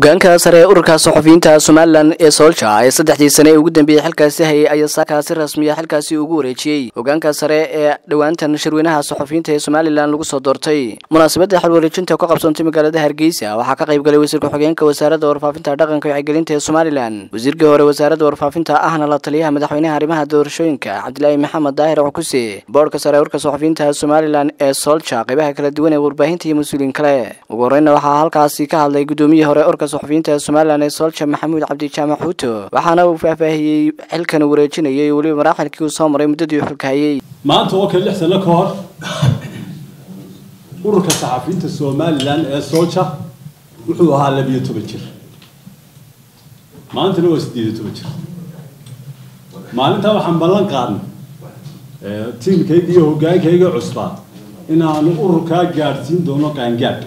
hogaanka sare ee ururka saxufiyiinta somalilan ee soolja ee saddexdii sane ee ugu dambeeyey xilkaasi hayay ayaa saakaasi rasmiya xilkaasi ugu wareejiyey hogaanka sare ee dhowaantan shirweynaha saxufiyiinta ee somalilan lagu soo doortay munaasabadda xilwareejinta ka qabsoontay magaalada hargeysa waxaa ka qayb galay wasiirka xogeenka wasaaradda warfaafinta dhaqanka iyo wacyigelinta ee somalilan wasiirkii hore wasaaradda warfaafinta ahna la taliyaha madaxweynaha arrimaha doorashooyinka cabdilaahi maxamed daahir cukuse boorhka sare ee ururka saxufiyiinta somalilan ee soolja qaybaha kala duwan ee warbaahinta iyo mas-uuliyiin kale ugu horeyna waxaa halkaasi ka hadlay gudoomiyihii hore urka saxufiyiinta somalilan ee soolja maxamuud cabdijaamac xuuto waxaana uu faahfaahiyey xilkan wareejinayay weliba maraaxilkii uu soo maray muddadii uu xilka hayay maanta oo kale lix sano ka hor ururka saxafiyiinta somalilan ee soolja wuxuu ahaa labiyo toban jir maantana waa siddeed iyo toban jir maalintaa waxaan ballan qaadnay tiimkayga iyo hoggaankayga cusbaa inaanu ururkaa gaadhsiin doono qaangaadh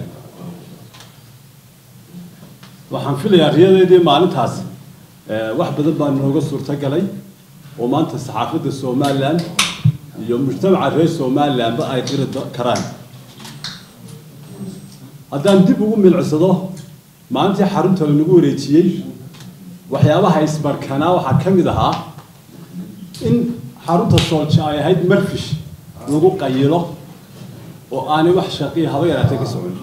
waxaan filayaa riyadeedii maalintaasi wax badan baa nooga suurtagalay oo maanta saxaafadda somalilan iyo mujtamaca reer somalilanba ay qiri karaan haddaan dib ugu milcsado maalintii xarunta lanagu wareejiyey waxyaabaha isbarkanaa waxaa ka mid ahaa in xarunta soolja ay ahayd marfish lagu qayilo oo aanay wax shaqiya haba yaraatee ka socon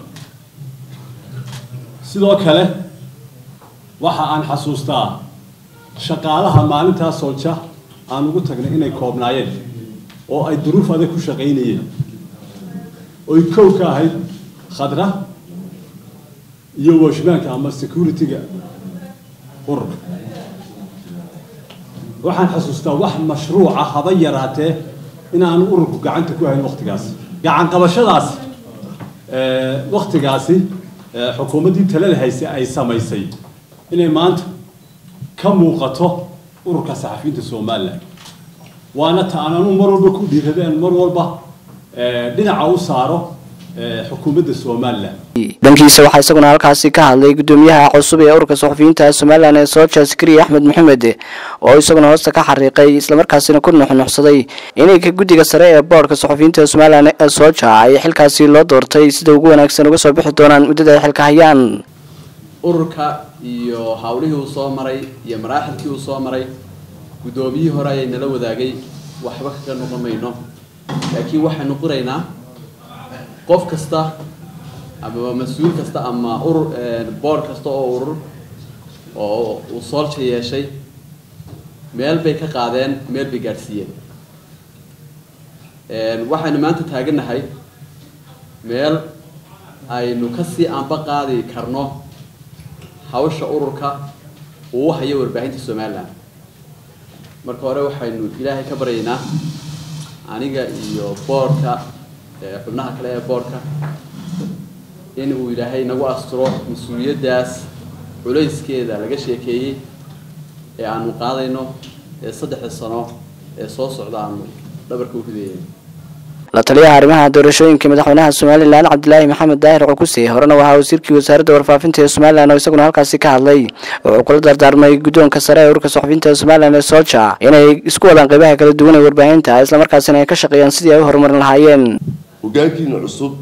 sidoo kale waxa aan xasuustaa shaqaalaha maalintaa soolja aan ugu tagnay inay koobnaayeen oo ay duruuf adag ku shaqaynayeen oy kow ka ahayd khadra iyo washmaanka ama security-ga ururka waxaan xasuustaa wax mashruuca haba yaraatee inaanu ururku gacanta ku hayn waktigaasi gacan qabashadaasi waktigaasi xukuumaddii talada hayse ay samaysay inay maanta ka muuqato ururka saxafiyiinta somalilan waana ta aan anu mar walba ku dhiiradeen mar walba dhinaca u saaro xukuumadda somalilan dhankiisa waxaa isaguna halkaasi ka hadlay gudoomiyaha cusub ee ururka saxufiyiinta somalilan ee soolja askari axmed maxamed oo isaguna hoosta ka xariiqay islamarkaasina ku nuxnuxsaday inay ka guddiga sare ee boorhka saxufiyiinta somalilan ee soolja ay xilkaasi loo doortay sida ugu wanaagsan uga soo bixi doonaan muddada ay xilka hayaan ururka iyo hawlihii uu soo maray iyo maraaxilkii uu soo maray guddoomiyihii hore ayay nala wadaagay waxba kaga noqon mayno laakiin waxaynu qiraynaa qof kasta ama mas-uul kasta ama urur board kasta oo urur oo uu soolja yeeshay meel bay ka qaadeen meel bay gaadhsiiyeen waxaynu maanta taagannahay meel aynu kasii anba qaadi karno hawsha ururka uu u hayo warbaahinta somalilan marka hore waxaynu ilaahay ka baryaynaa aniga iyo boorka xubnaha kale ee boorka in uu ilaahay nagu asturo mas-uuliyaddaas culayskeeda laga sheekeeyey ee aanu qaadayno ee saddexda sano ee soo socda aanu dhabarka u ridayay la taliyaha arrimaha doorashooyinka madaxweynaha somalilan cabdilaahi maxamed daahir cukuse horena waxaa wasiirkii wasaaradda warfaafinta ee somalilan oo isaguna halkaasi ka hadlay wuxuu kula dardaarmay guddoonka sare ee ururka saxufiyiinta somalilan ee soolja inay isku wadaan qaybaha kala duwan ee warbaahinta islamarkaasina ay ka shaqeeyaan sidii ay u horumarin lahaayeen hogaankiina cusub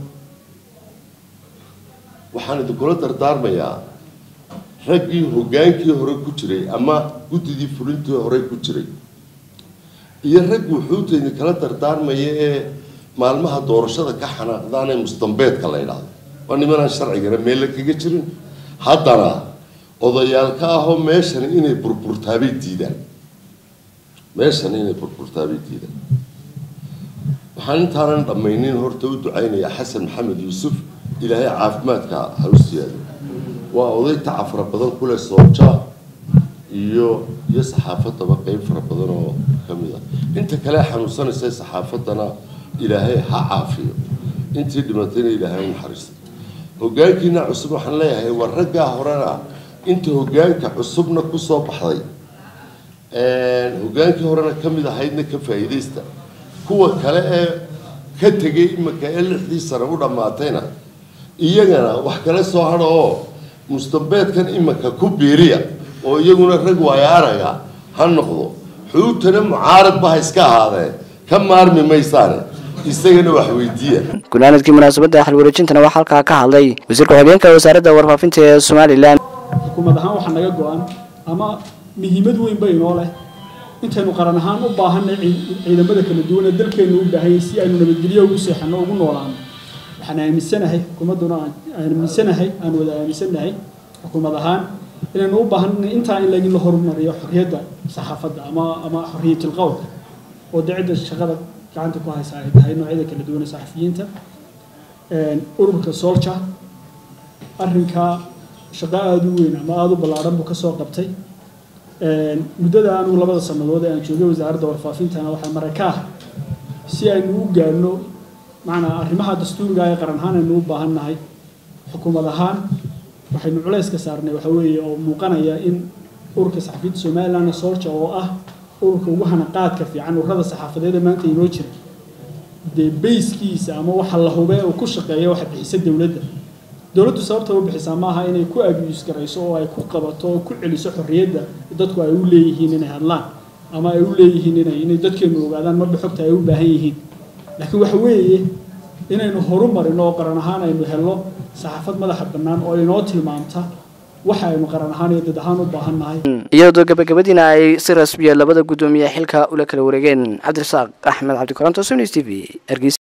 waxaan idinkula dardaarmayaa raggii hogaankii hore ku jiray ama guddidii fulintii hore ku jiray iyo rag wuxuuta idinkala dardaarmaya ee maalmaha doorashada ka xanaaqdaan ee mustambeedka la ydhaahdo waa nimanaan sharcigana meella kaga jirin haddana odayaal ka ahoo meeshan inay burburtaabay diidaan meeshan inay burburtaabay diidaan waxaan intaanan dhammaynin horta u ducaynayaa xasan maxamed yuusuf ilaahay caafimaadka ha u siyaado waa oday taca fara badan kule soolja iyo iyo saxaafadaba qeyb fara badan oo ka mid ah inta kale xanuunsanaysa saxaafaddana ilaahay ha caafiyo intii dhimatayna ilaahay u naxariisto hogaankiina cusub waxaan leeyahay waa raggaa horena inta hogaanka cusubna kusoo baxday hogaankii horena ka mid ahaydna ka faa'iidaysta kuwa kale ee ka tegay imika ee lixdii sano u dhammaatayna iyagana wax kale soo hadha oo mustambeedkan imika ku biiriya oo iyaguna rag waayaaraga ha noqdo xuutana mucaaradba ha iska ahaadeen ka maarmi maysaane isagana wax weydiiya gunaanadkii munaasabadda xilwareejintana waxaa halkaa ka hadlay wasiirka xogeenka wasaaradda warfaafinta ee somalilan xukuumad ahaan waxaa naga go-an ama muhiimad weyn ba inoo leh intaynu qaran ahaan u baahanay ciidamada kala duwan ee dalkeenu u baahanyay si aynu nabadgelyo ugu seexano ugu noolaano waxaan aaminsanahay xukuumadduna aan aaminsanahay aan wada aaminsanahay xukuumad ahaan inaynu u baahanay intaa in lagin la horumariyo xorriyadda saxaafadda ama ama xorriyatul qowlka oo dee cidda shaqada gacanta ku haysa ay tahay noocyada kala duwan ee saxafiyiinta ururka solja arrinkaa shaqo aada u weyn ama aada u ballaaran buu kasoo qabtay muddada anugu labada sannadood ee aan joogay wasaaradda warfaafintana waxaa maraka ah si aynu u gaadhno macnaa arrimaha dastuuriga ee qaran ahaan aynu u baahan nahay xukuumad ahaan waxaynu culays ka saarnay waxa weeye oo muuqanaya in ururka saxafiyiinta somaliland solja oo ah ururka ugu hanaqaadka fiican ururada saxaafadeed ee maanta inoo jira dee bayskiisa ama waxa la hubee uu ku shaqeeya waxa bixisa dowladda dowladdu sababta u bixisaa maaha inay ku abuse garayso oo ay ku qabato oo ku celiso xorriyadda dadku ay u leeyihiin inay hadlaan ama ay u leeyihiin inay inay dadkeenu ogaadaan marba xogta ay u baahan yihiin laakiin waxa weeye inaynu horumarino oo qaran ahaan aynu helno saxaafad madaxa bannaan oo inoo tilmaamta waxa aynu qaran ahaan iyo dad ahaan u baahan nahay iyadoo gabagabadiina ay si rasmiya labada guddoomiye xilka ula kala wareegeen cabdirasaaq axmed cabdikoranto sms t v